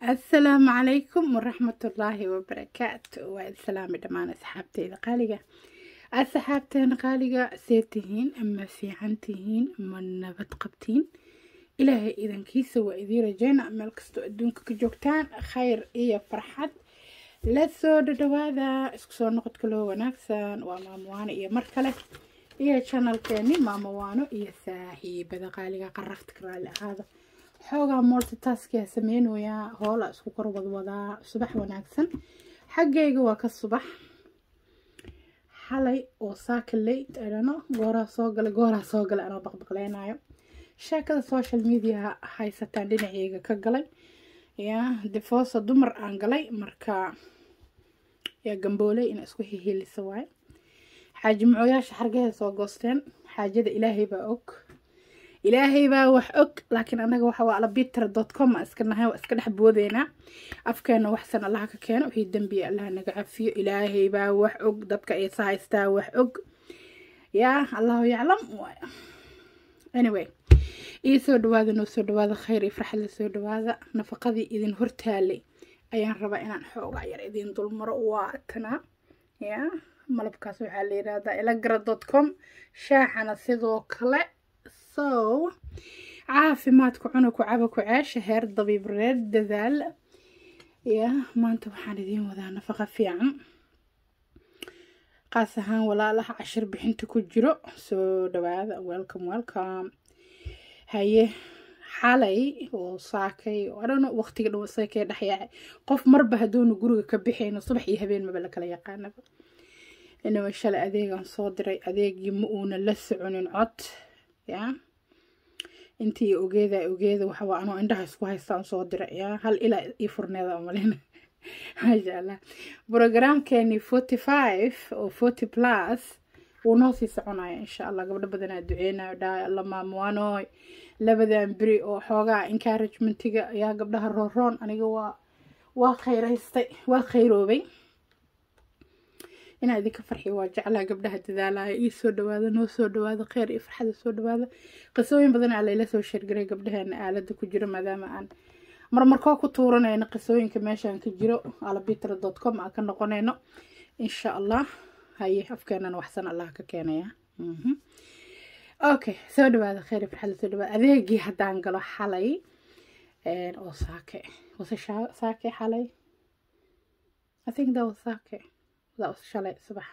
asalaamu calaykum waraxmatullaahi wabarakaatu waa islaami dhammaan asxaabteyda qaaliga asxaabteena qaaliga see tihiin ma fiican tihiin ma nabad qabtiin ilaahay idankiisa waa idiin rajeyna meel kastoo adduunka ka joogtaan khayr iyo farxad la soo dhadhawaada isku soo noqodka loo wanaagsan waa maamowaano iyo mar kale iyo janalkeeni maamowaano iyo saaxiibada qaaliga qarafta ka raali ahaada xoogaa multitaskia sameynayaa hoola isku kor wadwadaa subax wanaagsan xaggayga waa ka subax xalay oo saaka late idhano gooraa soo gala gooraa soo galay anoo baqbaqleynayo sheekada social mediaha haysataan dhinaceyga ka galay yaa difoosa dumar aan galay marka yaa gambooley ina isku hihilisa waaye xaaji mucooyaasha xargaheeda soo goosteen xaajada ilaahay baa og ilaahay baa wax og laakiin anaga waxa waa alabitra dot com iska nahay waa iska dhex boodeynaa afkeena waxsan allaha ka keeno wixii dembiya allaha naga cafiyo ilaahay baa wax og dadka ay sahaystaa wax og yaa allahu yaclam anyway ii soo dhawaada noo soo dhawaada khayr iyo farxad la soo dhawaada nafaqadii idin hortaalay ayaan rabaa inaan xoogaa yar idin dulmaro waa tanaa yaa malabkaas waxaa la yidhaahdaa ilagra dot com shaaxana sidoo kale so caafimaadku cuna ku caba ku ceesha heer dabiib reer dadaal ya maanta waxaan idiin wadaa nafaqa fiican qaas ahaan walaalaha cashir bixinta ku jiro soo dhawaada welcome welcome haye xalay oo saakay adhano waqtiga dhow saakay dhexyaacay qof marba hadduunu guriga ka bixayno subax iyo habeen maba la kala yaqaanaba inawa shalay adeegaan soo diray adeegii ma uuna la soconin cod yaa intii ogeeda ogeeda waxawaa anoo indhaha isku haystaan soo dira yaa hal ilaa ii furneeda malina maasha allah brogramkeeni forty five oo forty plus wuu noo sii soconaya insha allah gabdho badanaa duceynayo dhaa alla maamuwaanooy labadan beri oo xoogaa encouragementiga ayaa gabdhaha rooroon aniga waa waa khayraystay waa khayroobay inaa idinka farxiyo waa jeclaa gabdhaha dadaalaya ii soo dhawaada noo soo dhawaada kheyr iyo farxada soo dhawaada qisooyin badan aa layla soo sheergaray gabdhaheena aalada ku jiro maadaama aan marmarkoo ku tuuranayno qisooyinka meeshaan ka jiro alabitra dot com aan ka noqonayno insha allah haye afkeenana waxsan allah ka keenaya okay soo dhawaada kheyr iyo farxada soo dhawaada adeegii haddaan galo xalay oo saake wase saake xalay I think that was saake shalay subax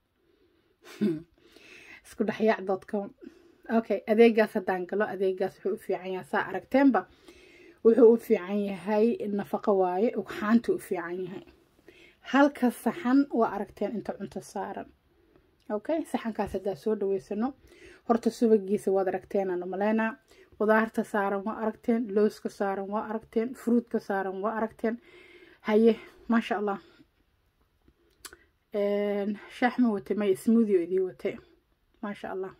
isku dhexyaac dot com okay adeegaas haddaan galo adeegaas wuxuu u fiican yahay saa aragteenba wuxuu u fiican yahay nafaqo waaye ugxaantu u fiican yahay halka saxan waa aragteen inta cunto saaran okay saxankaas haddaa soo dhaweysano horta subagiisa waad aragteenaan umaleynaa qudaarta saaran waa aragteen looska saaran waa aragteen fruudka saaran waa aragteen haye maasha allah shaax ma watay may smoothioo idii watay maasha allah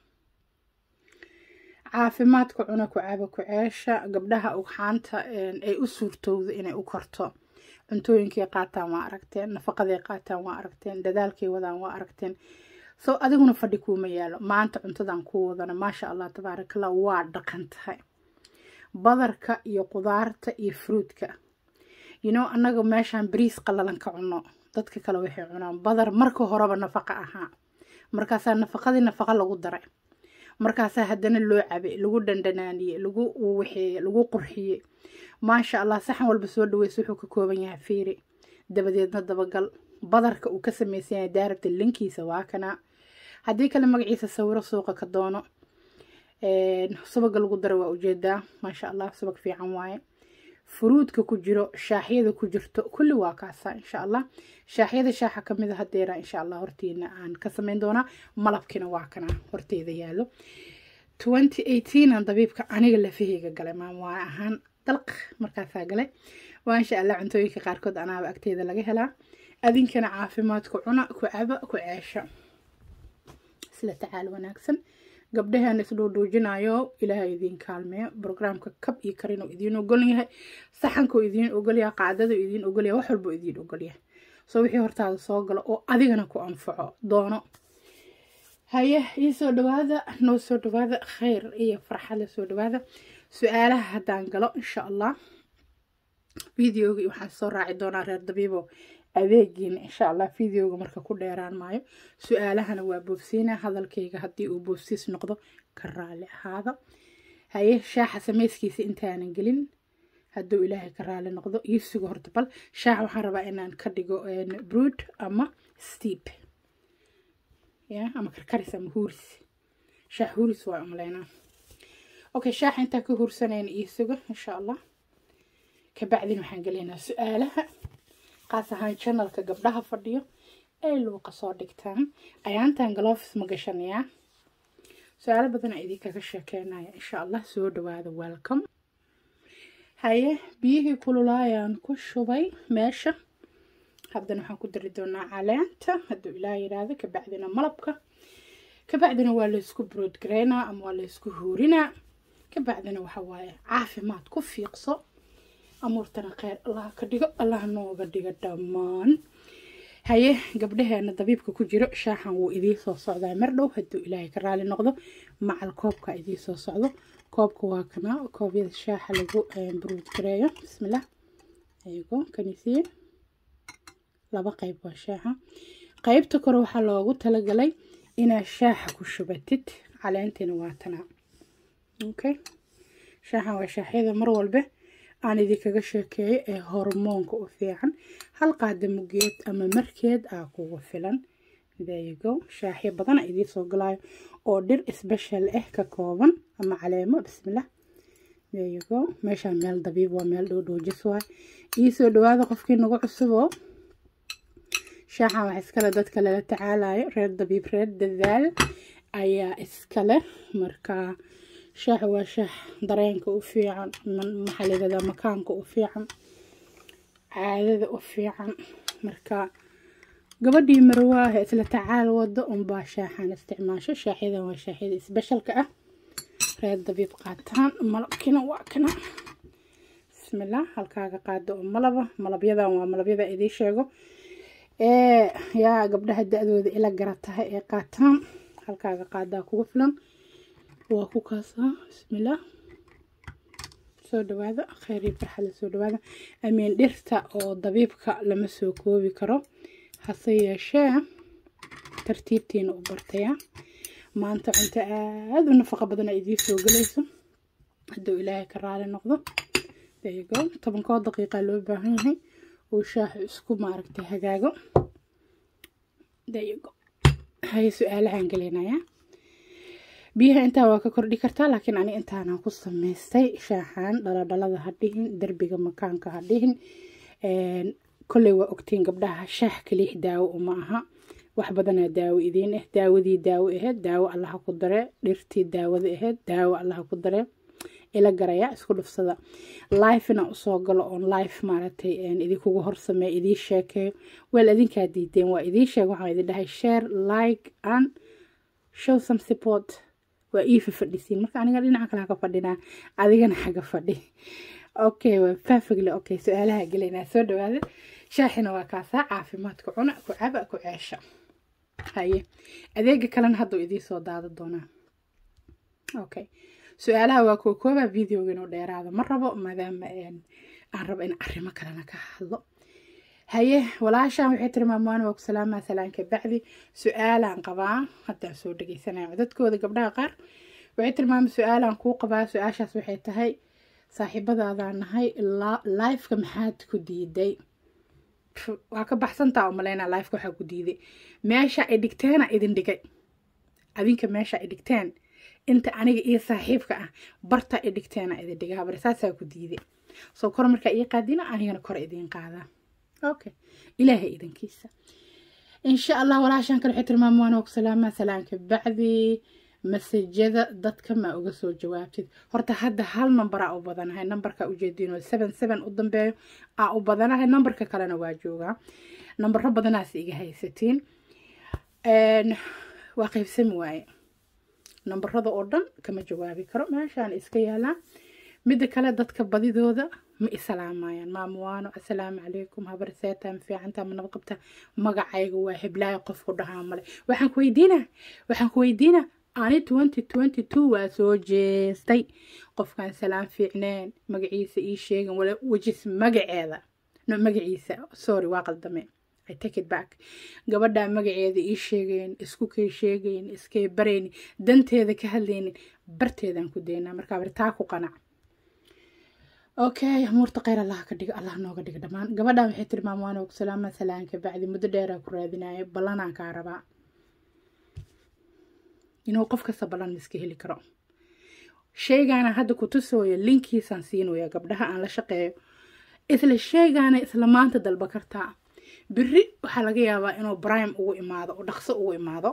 caafimaadka cuna ku caba ku ceesha gabdhaha ugxaanta ay u suurtowda inay u korto cuntooyinkay qaataan waa aragteen nafaqaday qaataan waa aragteen dadaalkay wadaan waa aragteen so adiguna fadhi kuuma yaalo maanta cuntadan ku wadana maasha allah tabaarakallah waa dhaqan tahay badarka iyo qudaarta iyo fruudka you know annaga meeshaan bariis qalalan ka cuno dadka kale waxay cunaan badar marka horeba nafaqa ahaa markaasaa nafaqadii nafaqa lagu daray markaasaa haddana loo cabay lagu dhandhanaaniyey lagu waxeeye lagu qurxiyey maasha allah saxan walba soo dhaweysa wuxuu ka kooban yahay fiiri dabadeedna dabagal badarka uu ka samaysan yahay daarabta linkiisa waa kanaa haddii kale magaciisa sawiro suuqa ka doono subaga lagu dara waa ujeedaa maasha allah subag fiican waaye furuudka ku jiro shaaxyada ku jirto kulli waa kaasa insha allah shaaxyada shaaxa kamid a hadeera insha allah hortiina aan ka sameyn doonaa malabkina waa kana horteeda yaalo twenty eighteen aan dabiibka aniga lafaheyga galay maamwaa ahaan dalq markaasaa galay waa insha allah cuntooyinka qaarkood anaaba agteeda laga helaa adinkana caafimaadku cuna ku caba ku ceesha isla tacaal wanaagsan gabdhaheena isdhoodhoojinayo ilaahay idiin kaalmeeyo brograamka kab iyo karin oo idiin ogol yahay saxankoo idiin ogolyahay qaadada idiin ogolyahay wax walbo idiin ogolyahay soo wixii hortaada soo galo oo adigana ku anfaco doono haye ii soo dhawaada noo soo dhawaada khayr iyo farxad la soo dhawaada su-aalaha haddaan galo insha allah videoga waxaan soo raaci doonaa reer dabiibo adeegiina insha allah videoga marka ku dheeraan maayo su-aalahana waa boobsiina hadalkayga haddii uu boobsiis noqdo ka raali ahaada haye shaaxa samayskiisa intaanan gelin hadduu ilaahay ka raali noqdo iyo sugo horta bal shaax waxaan rabaa inaan ka dhigo brood ama steep ya ama karkaris ama huuris shaax huuris waa umaleynaa okay shaaxa intaan ka huursanayna iyo sugo insha allah kabacdin waxaan gelaynaa su-aalaha qaas ahaan janalka gabdhaha fadhiyo ay luuqa soo dhigtaan ayaantan galofis ma gashanayaa su-aalo badan a idinkaga sheekeynaya insha allah soo dhawaada welcome haye biyihii kululaayaan ku shubay meesha haddana waxaan ku dari doonaa caleenta hadduu ilaah yidhaahdo kabacdina malabka kabacdina waa laysku broodgareynaa ama waa laysku huurinaa kabacdina waxa waaye caafimaad ku fiiqso amuurtana kheyr allah ka dhigo allah nooga dhigo dhammaan haye gabdhaheena dabiibka ku jiro shaaxan wuu idii soo socdaa mar dhow hadduu ilaahay ka raali noqdo macal koobka idii soo socdo koobka waa kana koobyada shaaxa lagu buruud gareeyo bismillah ayago kanisiye laba qayb waa shaaxa qaybta kore waxaa loogu talagalay inaad shaaxa ku shubatid caleentina waa tanaa okay shaaxan waa shaaxyada mar walbe aan idinkaga sheekeeyo ee hormoonka u fiican hal qaada mugeed ama markeed aa kugu filan dayago shaaxyo badana idii soo galaayo oo dhir sbeshal ah ka kooban ama caleemo bismillah dayago meeshaan meel dabiib waa meel dhowdhoojis waay ii soo dhawaada qofkii nagu cusuboo shaaxan wax iskale dadka lala tacaalayo reer dabiib reer dadaal ayaa iskale markaa shaax waa shaax dareenka u fiican maxalidada makaanka u fiican caadada u fiican marka gabadhii marwaaha isla tacaal wado unbaa shaaxan isticmaasho shaaxyadan waa shaaxyada isbeshalka ah reer dabiib qaataan malabkina waa kana bismillah halkaaga qaado oo malaba malabyadan waa malabyada idii sheego ee yaa gabdhaha da-dooda ila garatahay ee qaataan halkaaga qaadaa kugu filan waa ku kaasaa bismillah soo dhawaada kheyr iyo farxada soo dhawaada amiin dhirta oo dabiibka lama soo koobi karo hase yeeshee tartiibtiina u bartaya maanta cunto aada u nafaqo badan a idiin soo gelayso hadduu ilaahay ka raali noqdo dayigo tobankoo daqiiqa loo baahan yahay uu shaaxu isku maaragtay hagaago dayigo haye su-aalahaan gelinayaa biyaha intaa waa ka kordhi kartaa laakiin ani intaana ku samaystay shaaxaan dhaladhalada ha dhihin derbiga makaanka ha dhihin kolley waa ogtiin gabdhaha shaax kaliix daawo uma aha wax badanaa daawo idiin ah daawadii daawo aheyd daawo allaha ku dare dhirtii daawada aheyd daawo allaha ku dare ila garaya isku dhufsada lifena usoo galo oon life maaragtay idinkugu horsameeya idii sheekeeyo weel idinkaa diideen waa idii sheeg waxaan idin dhahay share like and show some support waa ii fafadhisiin marka aniga dhinaca kale haka fadhinaa adigana xaga fadhi okay waa perfectly okay su-aalaha gelaynaa soo dhawaada shaaxina waa kaasaa caafimaadka cuna ku caba ku ceesha haye adeega kalena hadduu idiin soo daada doonaa okay su-aalaha waa kuwa koobaa videoga inuu dheeraado ma rabo maadaama aan rabo in arrimo kalena ka hadlo haye walaashaan waxay tiri maamaan waa ku salaamaa salaanka bacdi su-aalaan qabaa haddaan soo dhegeysanaya codadkooda gabdhaha qaar waxay tiri maama su-aalaan kuu qabaa su-aashaas waxay tahay saaxiibadaadaa nahay lifeka maxaad ku diiday waa ka baxsantaa umaleynaa lifeka waxaa ku diiday meesha ay dhigteena idin dhigay adinka meesha ay dhigteen inta aniga iyo saaxiibka ah barta ay dhigteena idin dhigay habar saasaa ku diiday soo kor markaa ii qaadina anigana kor idiin qaadaa okay ilaahay idankiisa insha allah walaashaan kale waxay tilmaama waan ku salaamaa salaanka bacdi masajada dadka ma uga soo jawaabtid horta hadda hal number aa u badanahay numberka ujeediin oo seven seven u dambeeyo aa u badanahay numberka kalena waa joogaa nambaro badanaas iga haysatiin waa qaybsami waaye nambarada oo dhan kama jawaabi karo meeshaan iska yaalaa midda kale dadka badidooda ma isalaamayaan maamuwaano assalaamu calaykum habar seetaa ma fiicantaa ma nabad qabtaa magacayga waa heblaayo qofku dhahaa male waxaan ku weydiinaa waxaan ku weydiinaa ani twenty twenty two waa soo jeestay qofkaan salaan fiicneen magaciisa ii sheegan wala wejis magaceeda no magaciisa sorry waa qaldame I take it back gabadhaa magaceeda ii sheegayn isku kay sheegayn iskay baraynin danteeda ka hadlaynin barteedaan ku daynaa markaa bari taa ku qanac okay amuurta kheyr allah ka dhiga allah nooga dhiga dhammaan gabadhaan waxay tiri maamwaana og salaama salaanka bacdi muddo dheeraa ku raadinayo ballanaan kaa rabaa inuu qof kasta ballan iska heli karo sheygaana hadda ku tusooyo linkiisaan siinaya gabdhaha aan la shaqeeyo isla sheygaana isla maanta dalba kartaa beri waxaa laga yaabaa inuu brime ugu imaado oo dhaqso ugu imaado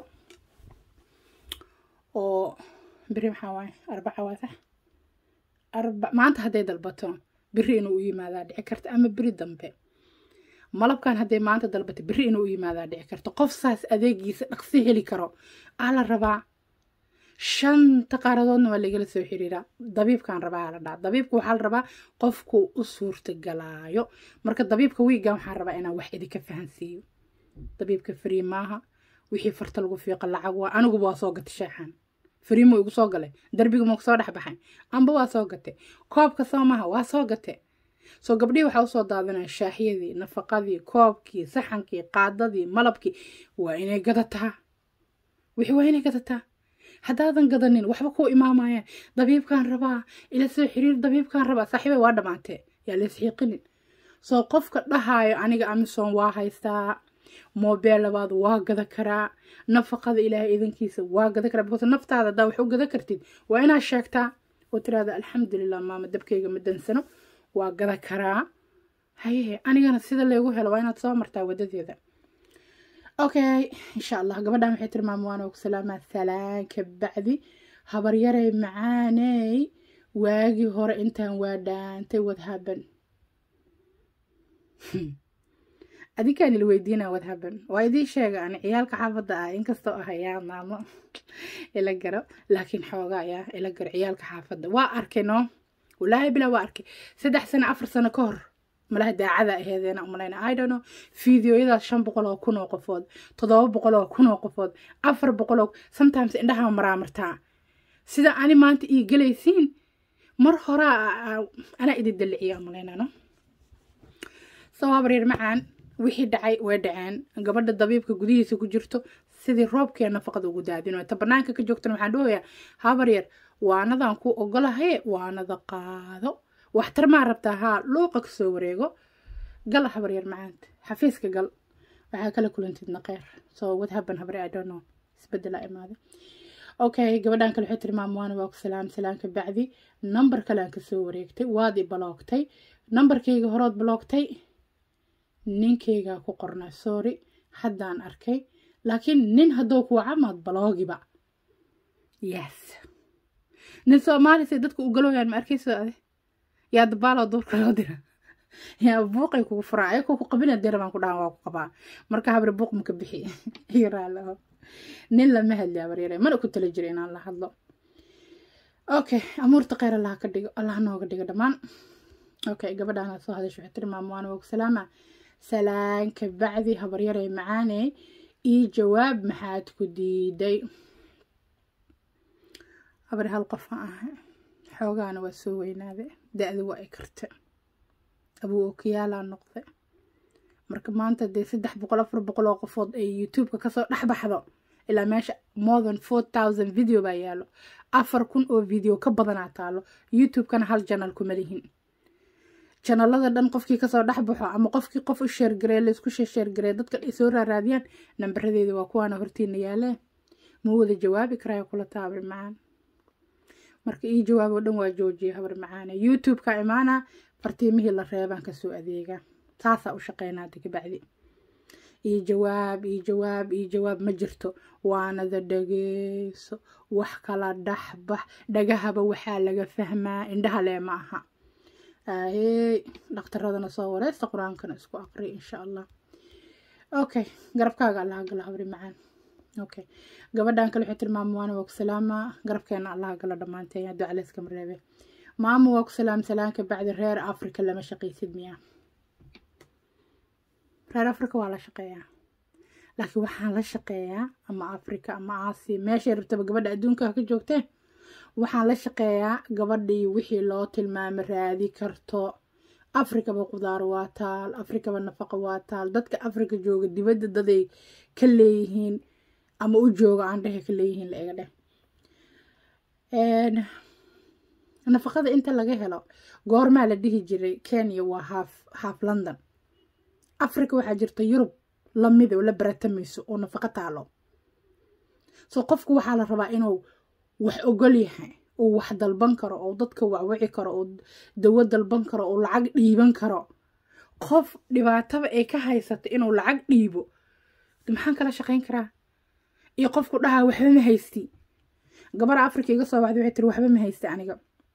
oo beri maxaa waaye arbaca waa sax arba maanta hadday dalbato beri inuu u yimaadaa dhici karta ama beri dambe malabkan hadday maanta dalbato beri inuu u yimaadaa dhici karta qof saas adeegiisa dhaqsi heli karo aa la rabaa shanta qaaradoodna waa lagala soo xiriiraa dabiibkan rabaa la dhaa dabiibka waxaa la rabaa qofku u suurtagalaayo marka dabiibka wiigan waxaa rabaa inaan wax idinka fahansiiyo dabiibka frii maaha wixii farta lagu fiiqa lacag waa aniguba waa soo gatay sheexan fariimo igu soo galay darbiga ma soo dhex baxay amba waa soo gatay koobka soo maha waa soo gatay soo gabdhihii waxaa usoo daadinaya shaaxyadii nafaqadii koobkii saxankii qaadadii malabkii waa inay gadataa wixii waa inay gadataa haddaadan gadanin waxba kuu imaamayaan dabiibkaan rabaa ila soo xiriir dabiibkaan rabaa saaxiibay waa dhammaantee yaa la isxiiqinin soo qofka dhahaayo aniga amison waa haystaa moobeel labaad waa gada karaa nafaqada ilaahay idankiisa waa gada karaa because naftaada haddaa wax u gada kartid waa inaad sheegtaa oo tiraahda alxamdulilah maama dabkayga ma dansano waa gada karaa haye anigana sida laygu helo waa inaad soo martaa wadadeeda okay insha allah gabadhan waxay tiri maamwaan og salaamaa salaanka bacdi habaryarey macaaney waagii hore intaan waa dhaantay wadhaban adinkaan ila weydiina wadhaban waa idiin sheega ani ciyaalka xaafadda ah inkastoo ah ayaa maamo ila garo laakiin xoogaa ayaa ila garo ciyaalka xaafadda waa arkay no walaahi bilaa waa arkay saddex sano afar sano ka hor malaha daacada aheedeena umalayna i don't know fideoyadaas shan boqol oo kun oo qofood toddoba boqol oo kun oo qofood afar boqol oo sometimes indhaha maraamartaa sida ani maanta ii gelaysiin mar horaa anaa idin daliciya umalayna no soo habaryar macaan wixii dhacay way dhaceen gabadha dabiibka gudihiisa ku jirto sidii roobkee nafaqada ugu daadino ta banaanka ka joogtana waxaan dhahoyaa habaryar waanadan ku ogolahaye waanada qaado waxtar maa rabtaa haa luuqa kasoo wareego gal habaryar macaanta xafiiska gal waxaa kala kulantid naqeer soo wadhaban habare i don't know isbedela imaaday okay gabadhan kale waxay tiri maamwaana waa ku salaam salaamka bacdi nambar kale aan kasoo wareegtay waad i baloogtay nambarkayga horood baloogtay ninkaygaa ku qornaa sorry haddaan arkay laakiin nin hadduu ku wacamaad baloogiba yes nin soomaalisa dadka u galooyaan ma arkayso ade yaa dabaaloo duurka loo dira yaa buuqay kugu furaa ayakoo ku qabina dira baan ku dhahan waa ku qabaa marka habre buuq maka bixi yaraalaho nin lama hadli habaryare mana ku tala jira inaan la hadlo okay amuurta kheyr allaha ka dhigo allah nooga dhigo dhammaan okay gabadhaana soo hadasho waxay tiri maamwaana waa ku salaama salaanka bacdi habaryarey macaaney ii jawaab maxaad ku diiday habar hal qof ma aha xoogaana waa soo weynaade da-da waa ay karta abuu okiyaalaa noqda marka maanta dee saddex boqol afar boqol oo qofood ay youtubeka kasoo dhex baxdo ilaa meesha more than four thousand video baa yaalo afar kun oo video ka badanaa taalo youtubekana hal janal kuma lihin janalada dhan qofkii kasoo dhex baxo ama qofkii qof u sheergaree laysku sheergaree dadka ay soo raaraadiyaan nambaradeeda waa kuwaana hortiina yaalee ma wada jawaabi karaayo kula taabri macaan marka ii jawaab oo dhan waa joojiya habar macaane youtube-ka imaana fartiimihii la reebaan kasoo adeega saasaa u shaqeynaa digabacdi ii jawaab ii jawaab ii jawaab ma jirto waanada dhageyso wax kala dhaxbax dhagahaba waxaa laga fahmaa indhaha lee ma aha ahey dhakhtaradana soo wareysta qur-aankana isku aqri insha allah okay garabkaaga allaha gala habri macaan okay gabadhan kale waxay tiri maama waana waa ku salaama garabkeena allaha gala dhammaanteen hadduu caleyskama reebe maama waa ku salaam salaanka bacdi reer africa lama shaqaysid miya reer africa waa la shaqeeyaa laakiin waxaan la shaqeeyaa ama africa ama aasiya meeshay rabtaba gabadha adduunka ka joogteen waxaan la shaqeeyaa gabadhii wixii loo tilmaamo raadi karto afrikaba qudaar waa taal afrikaba nafaqa waa taal dadka afrika jooga dibadda daday ka leeyihiin ama u jooga aan dhehe ka leeyihiin la iga dheh nafaqada inta laga helo goormaa la dhihi jiray kenya waa haaf haaf london africa waxaa jirta yurub lamida oo la baratamayso oo nafaqo taalo so qofku waxaa la rabaa inuu wax ogol yahay uu wax dalban karo oo dadka wacwici karo oo dawo dalban karo oo lacag dhiiban karo qof dhibaataba ay ka haysato inuu lacag dhiibo maxaan kala shaqayn karaa iyo qofku dhahaa waxba ma haysti gabar africa iga soo baxday waxay tiri waxba ma haysta aniga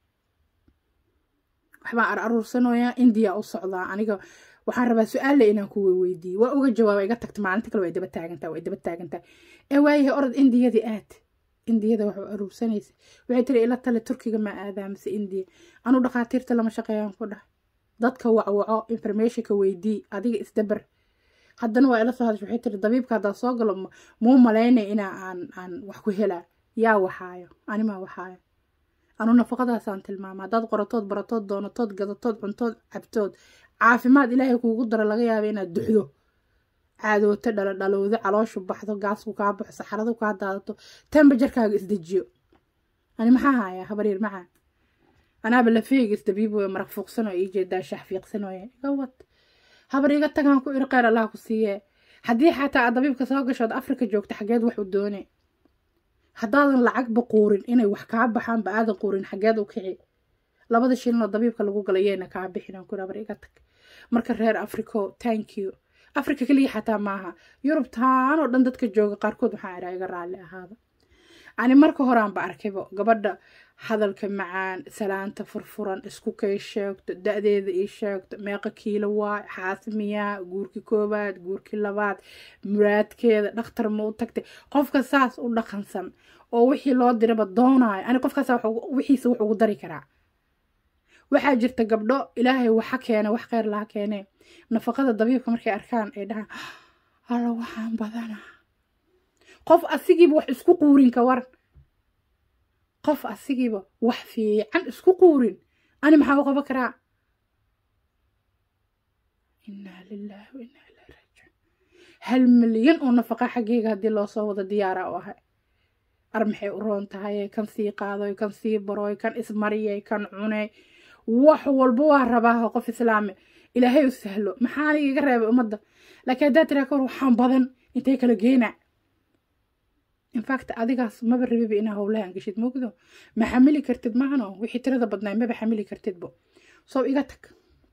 waxbaan ar aruursanayaa indiya u socdaa aniga waxaan rabaa su-aalla inaan ku weydiiye waa uga jawaaba iga tagta maalinta kale waa daba taagantaa waa daba taagantaa ee waayahay orod indiyadii aad indiyada wax aruursanaysa waxay tiri ila tale turkiga ma aadaa mise indiya anu dhakhaatiirta lama shaqeeyaan ku dhah dadka wacwaco informationka weydii adiga isdabar haddana waa ila soo hadasha waxay tiri dabiibka haddaa soo galo muu malaynay inaa aan aan wax ku helaa yaa waxaayo animaa waxaayo anu nafaqadaasaan tilmaama haddaad qoratood baratood doonatood gadatood cuntood cabtood caafimaad ilaahay kuugu daro laga yaaba inaad duxdo caadooto dhalo dhalowdo calooshu baxdo gaasku kaa baxo saxaradu kaa daadato tembajarkaaga isdejiyo ani maxaa hayaa habaryar macaan anaaba lafeyga isdabiib wey maraq fuuqsan oo ii jeedaa shax fiiqsan ooye iga wad habar iga tagaan ku iri kheyr allah ku siiyee haddii xataa aad dabiibka soo gashood afrika joogta xageed wax u doone haddaadan lacagba quurin inay wax kaa baxaanba aadan quurin xageed u kici labada shilin oo dabiibka lagu gala yeena kaa bixin aan ku habar iga tag marka reer africo thank you africa keliya xataa maaha yurub taan oo dhan dadka jooga qaarkood waxaan idhaa iga raalli ahaada ani marka horeanba arkaybo gabadha hadalka macaan salaanta furfuran isku kay sheegto da-deeda ii sheegto meeqa kiilo waa xaasimiyaa guurkii koowaad guurkii labaad muraadkeeda dhakhtar ma u tagtay qofka saas u dhaqansan oo wixii loo diraba doonaayo ani qofkaas wixiisa wax ugu dari karaa waxaa jirta gabdho ilaahay waxa keena wax kheyr laha keenee nafaqada dabiibka markay arkaan ay dhahaan alla waxaan badanaa qof asigiiba wax isku quurin ka waran qof asigiiba wax fiican isku quurin ani maxaa u qaban karaa innaa lilaahi wa innaa ilaahi raajicuun hal milyan oo nafaqa xaggeyga haddii loo soo wado diyaara u ahay ar maxay u roon tahay kan sii qaadoy kan sii baroy kan ismariyay kan cunay wax walba waa rabaa qof islaami ilaahay u sahlo maxaana iga reebay ummadda laakiin haddaad tiraa ka war waxaan badan intay kala geynaa infact adigaas maba rabiba inaa howlahan geshid mogdo ma xamili kartid maahano wixii tirada badnaay maba xamili kartidbo soo iga tag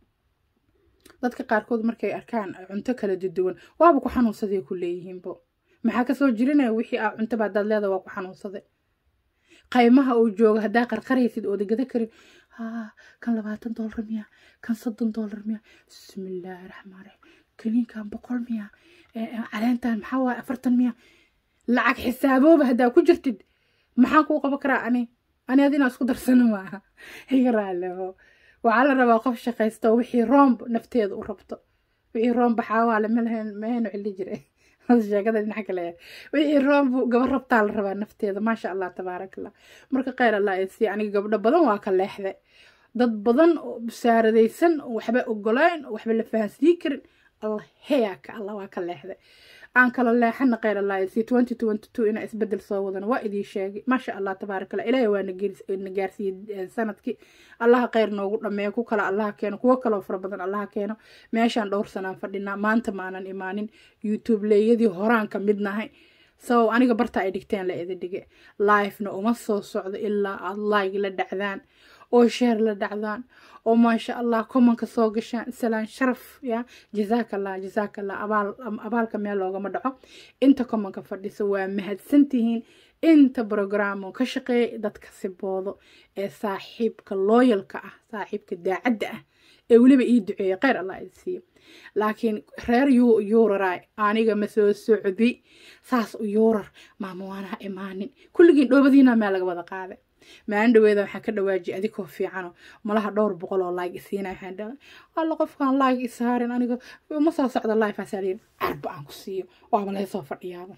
dadka qaarkood markay arkaan cunto kala duduwan waaba ku xanuunsaday ku leeyihiinbo maxaa kasoo jirinaya wixii aa cuntaba haddaad leeda waa ku xanuunsaday qaymaha uu jooga haddaa qarqaraysid ooda gada karin kan labaatan doolar miya kan soddon doolar miya bismillaahi raxmaan raxiim kaniinkan boqol miya caleentan maxaa waaye afartan miya lacag xisaabooba haddaa ku jirtid maxaan kuu qaban karaa ani ani ad inaa isku darsano maaha iga raaleho waxaa la rabaa qof shaqaysto wixii roomb nafteeda u rabto wixii roomb xaawaale malahen mahaynu cili jiray sheekada dhinaca kale wixii roomb gabar rabtaa la rabaa nafteeda maasha allah tabaarak allah marka kheyr allah si aniga gabdho badan waa ka leexday dad badan oo busaaradaysan waxba ogolayn waxba la fahansiin karin allah heyaaka allah waa ka leexday aan kala leexana kheyr allah si twenty twenty two inaa isbedel soo wadana waa idii sheegay maasha allah tabaarak allah ilaahay waa na gaarsiiyey sanadkii allaha kheyr noogu dhameeyo ku kale allaha keeno kuwo kaloo fara badan allaha keeno meeshaan dhowr sanaan fadhinaa maanta maanan imaanin youtube leeyadii horaan ka mid nahay so aniga barta ay dhigteen la ida dhige livena uma soo socdo ilaa aad like la dhacdaan oo sheer la dhacdaan oo maasha allah komanka soo gashaan salaan sharaf ya jazaak allah jazaak allah abaal abaalka meel loogama dhaco inta komanka fadhisa waa mahadsantihiin inta brograamo ka shaqeeya dadka siboodo ee saaxiibka looyalka ah saaxiibka daacadda ah ee weliba ii duceeya kheyr allah idi siiyo laakiin reer yuuraray aniga ma soo socdi saas u yuurar maama waanaa imaanin kulligiin dhoobadiina meel laga wada qaaday maalin dhaweeda waxaan ka dhawaajiyay adigoo fiicano malaha dhowr boqol oo like isiina waxaan dhahay alla qofkaan like isaarin aniga uma soo socda life asaa layidhi carba aan ku siiyo waaba laga soo fadhiyaaba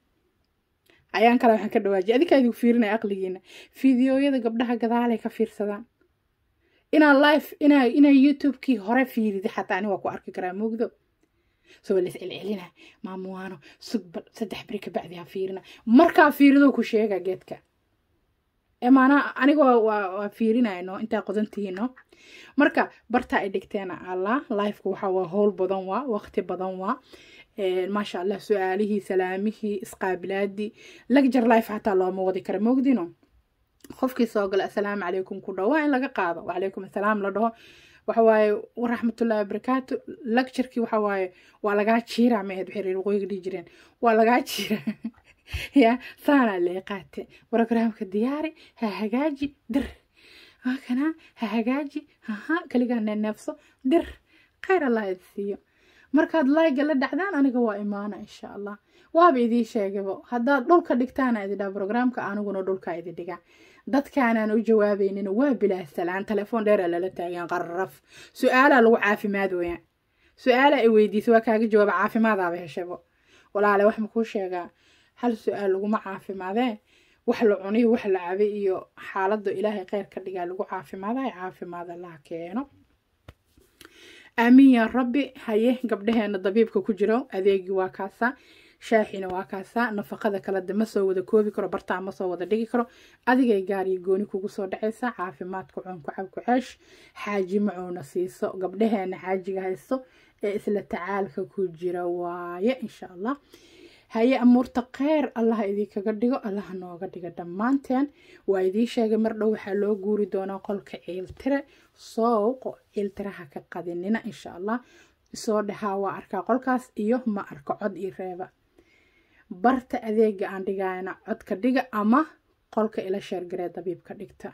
ayaan kale waxaan ka dhawaajiyay adikaa idigu fiirinaya aqligiina fideoyada gabdhaha gadaalay ka fiirsadaan inaa life inaa inaa youtubekii hore fiiridi xataa ani waa ku arki karaa mugdo soo las celcelina maamuwaano sugbal saddex beri kabacdi ha fiirina markaa fiirido ku sheega geedka maanaa aniga waa fiirinayno intaa qodantihiino marka bartaa ay dhigteena allah lifeka waxa waa howl badan waa waqti badan waa maasha allah su-aalihii salaamihii isqaabilaadii lagjar life xataa looma wadi kara mogdino qofkii soo gala assalaamu calaykum ku dhawo waa in laga qaado wacalaykum assalaam la dhaho waxawaaye waraxmatullahi wabarakaatu lecturkii waxawaaye waa lagaa jiiraa maahed waxay reer waqooyiga dhihi jireen waa lagaa jiiraa ya saanaa lee qaate programka diyaari ha hagaaji dir kana ha hagaaji haha kaligaa neneefso dir khayr allah idi siiyo markaad layga la dhacdaan aniga waa imaana insha allah waaba idii sheegabo haddaad dhulka dhigtaana ididhaa programka aniguna dhulka idi dhiga dadkaanaan u jawaabaynin waa bilaa salaan telefoon dheera lala taagan qarraf su-aalaa lagu caafimaad weyaan su-aala ay weydiisa waa kaaga jawaaba caafimaadaaba heshabo walaale wax makuu sheegaa hal su-aal laguma caafimaadee wax la cuniyo wax la cabay iyo xaaladda ilaahay kheyr ka dhigaa lagu caafimaadayo caafimaad allaha keeno aamiin yaa rabbi haye gabdhaheena dabiibka ku jiro adeegii waa kaasaa shaaxina waa kaasaa nafaqada kaleda ma soo wada koobi karo bartaa ma soo wada dhigi karo adigay gaar iyo gooni kugu soo dhacaysa caafimaadka cun ku cab ku ceesh xaaji macuuna siiso gabdhaheena xaajiga haysto ee isla tacaalka ku jira waaye insha allah haye amuurta kheyr allah idinkaga dhigo allaha nooga dhiga dhammaanteen waa idii sheegay mar dhow waxaa loo guuri doonaa qolka ciiltire sooqo ciiltiraha ka qadinina insha allah isoo dhahaa waa arkaa qolkaas iyo ma arko cod iyo reeba barta adeega aan dhigayna codka dhiga ama qolka ila sheergaree dabiibka dhigta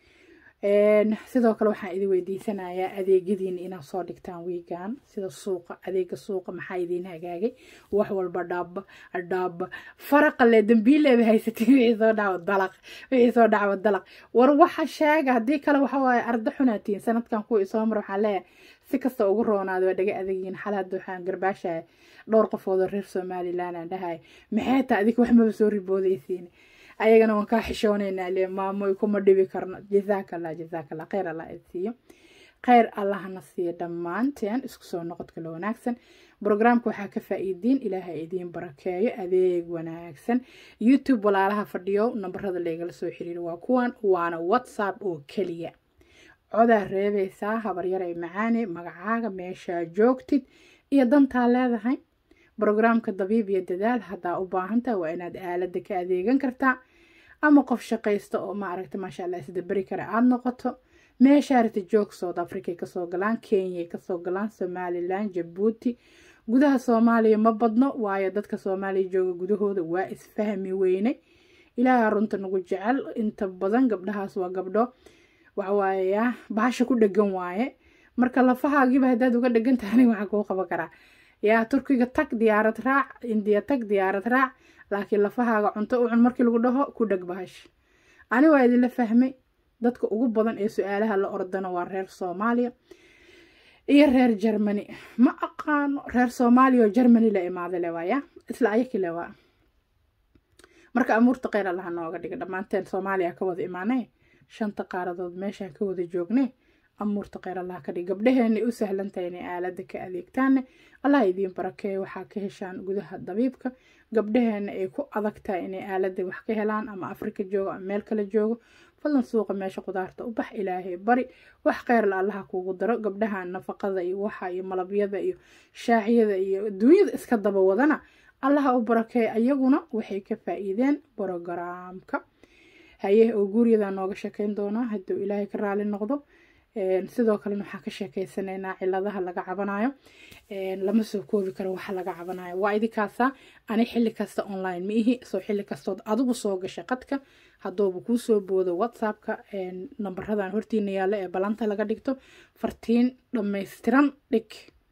sidoo kale waxaan idin weydiisanayaa adeegyadiina inaad soo dhigtaan wiigan sida suuqa adeega suuqa maxaa idiin hagaagay wax walba dhaaba dhaaba faraqale dambiileeba haysatay wixii soo dhaco dalaq wixii soo dhaco dalaq war waxa sheega haddii kale waxa waaye arda xunaatiin sanadkan kuwa isoo mar waxaan leeyahay si kasta ugu roonaada waa dhaga adegiin xal hadda waxaan garbaashaya dhowr qofood oo reer somaliland aan dhahay maxay taa adika wax maba soo riboodaysiin ayagana waan kaa xishoonaynaa le maamoy kuma dhibi karno jasaakallah jasaakallah kheyr allah id siiyo kheyr allahna siiyo dhammaanteen isku soo noqodka la wanaagsan brograamka waxaa ka faa'iidiin ilaahay idiin barakeeyo adeeg wanaagsan youtube walaalaha fadhiyo nambarada laygala soo xiriiro waa kuwan waana whatsapp oo keliya codaa reebaysaa habaryaray macaane magacaaga meeshaa joogtid iyo dantaa leedahay brograamka dabiib iyo dadaal haddaa u baahantaha waa inaad aalada ka adeegan kartaa ama qof shaqaysta oo maaragta maasha allah isdaberi kara aada noqoto meeshaarita joog south africa kasoo galaan kenya kasoo galaan somalilan jabuuti gudaha soomaaliya ma badno waayo dadka soomaaliya jooga gudahooda waa isfahmi weyne ilaaha runta nagu jecel inta badan gabdhahaas waa gabdho waxawaaye bahasha ku dhegan waaye marka lafahaagiiba haddaad uga dhegan tahay waxaa kuu qaban karaa yaa turkiga tag diyaarad raac indiya tag diyaarad raac laakiin lafahaaga cunto u cun markii lagu dhaho ku dheg bahash ani waa idinla fahmay dadka ugu badan ee su-aalaha la ordana waa reer soomaaliya iyo reer germany ma aqaano reer soomaaliya oo germany la imaaday le waaya isla ayaki le waa marka amuurta kheyr allaha nooga dhiga dhammaanteen soomaaliya ka wada imaanay shanta qaaradood meeshaan ka wada joognay amuurta kheyr allah ka dhig gabdhaheenay u sahlantahay inay aalada ka adeegtaanne allah idiin barakeeyo waxaa ka heshaan gudaha dabiibka gabdhaheena ay ku adag tahay inay aalada wax ka helaan ama afrika joogo ama meel kale joogo fadlan suuqa meesha qudaarta u bax ilaahay bari wax kheyrla allaha kuugu daro gabdhaha nafaqada iyo waxa iyo malabyada iyo shaaxyada iyo adduunyada iska daba wadana allaha u barakeeyo ayaguna waxay ka faa-iideen brogaraamka haye oo guuryadaa nooga sheekeyn doonaa hadduu ilaahay ka raali noqdo sidoo kalena waxaan ka sheekeysanaynaa ciladaha laga cabanayo lama soo koobi karo waxa laga cabanayo waa idinkaasa ani xilli kasta online ma ihi soo xilli kastood adigu soo gashay qadka hadduuba kuu soo boodo whatsappka nambaradan hortiina yaalla ee balanta laga dhigto fartiin dhammaystiran dhig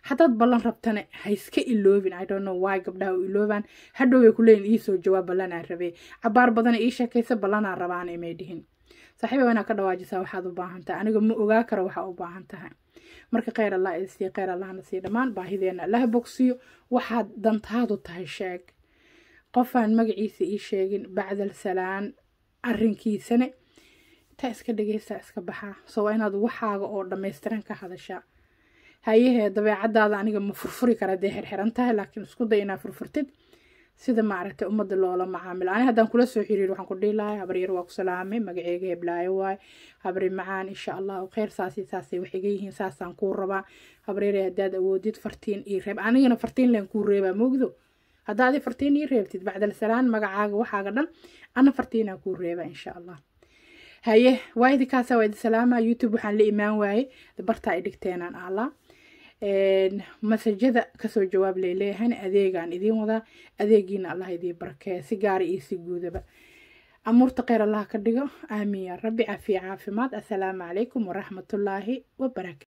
haddaad ballan rabtana ha iska iloobin i don't know why gabdhaha u iloobaan hadhow way ku leeyihin iisoo jawaab ballanaan rabee cabaar badana ii sheekaysa ballanaan rabaan imay dhihin saaxiiba waa inaad ka dhawaajisaa waxaad u baahan tahay aniga ma ogaa karo waxaa u baahan tahay marka kheyr allah id siiyo kheyr allahna sii dhammaan baahideena allaha bogsiyo waxaad dantaadu tahay sheeg qofaan magaciisa ii sheegin bacdal salaan arrinkiisane intaa iska dhegeysta iska baxaa so waa inaad waxaaga oo dhammaystiran ka hadashaa hayahee dabeecadaada aniga ma furfuri kara dee xirxiran tahay laakiin isku day inaa furfurtid sida maaragtay ummadda loola macaamilo ani haddaan kula soo xiriir waxaan ku dhihi lahay habaryar waa ku salaamay magaceega heblaayo waay habri macaan insha allahu kheyr saasi saasay wax iga yihiin saasaan kuu rabaa habaryare haddaad awoodid fartiin ii reeb anigana fartiin leen kuu reebaa moogdo haddaadi fartiin ii reebtid bacdal salaan magacaaga waxaaga dhan ana fartiinaa kuu reebaa insha allah haye waa idinkaasa waa idi salaama youtube waxaan la imaan waayey bartaa i dhigteenaan allah masajada kasoo jawaab leeleeyahan adeegaan idiin wadaa adeegiina allah idiin barakeeya si gaara iyo si guudaba amuurta kheyr allah ka dhigo aamiin yaa rabbi cafiya caafimaad assalaamu calaykum waraxmatullaahi wabarakatu